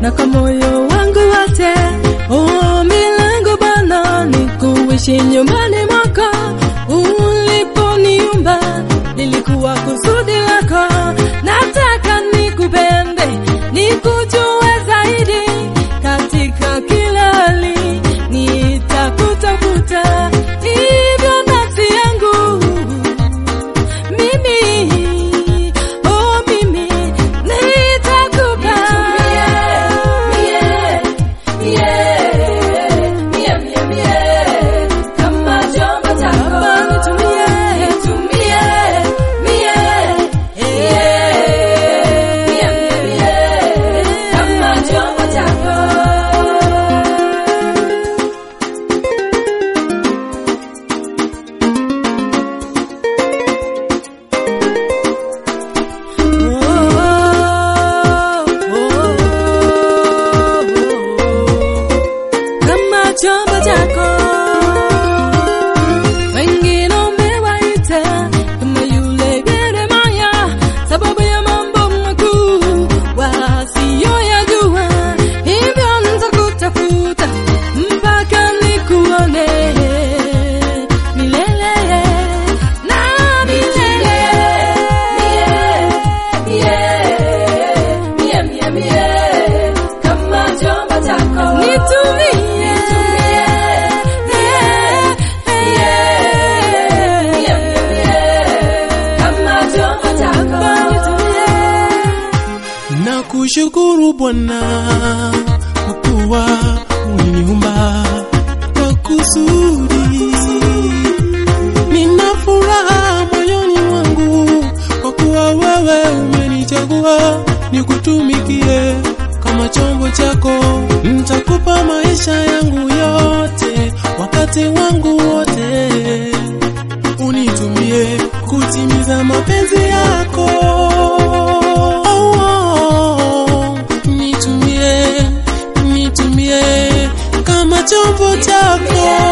na kwa moyo wangu wote. Ombi langu Bwana ni kuishi nyumbani mwako. Uliponiumba lilikuwa kusudi lako. Nataka nikupende, nikujue zaidi katika kila hali, nitakutafuta hivyo nafsi yangu mimi oh mimi nitakupa Kama chombo chako nitumie kama chombo chako kama chombo chako wengine umewaita kama yule Yeremia sababu ya mambo makuu wasiyoyajua, hivyo nitakutafuta mpaka nikuone milele na milele. kama chombo chako Nitumie, kama chombo chako na kushukuru Bwana kwa kuwa uliniumba kwa kusudi. Nina furaha moyoni mwangu kwa kuwa wewe umenichagua nikutumikie kama chombo chako. Nitakupa maisha yangu yote, wakati wangu wote unitumie kutimiza mapenzi yako. Oh, oh, nitumie, nitumie kama chombo chako.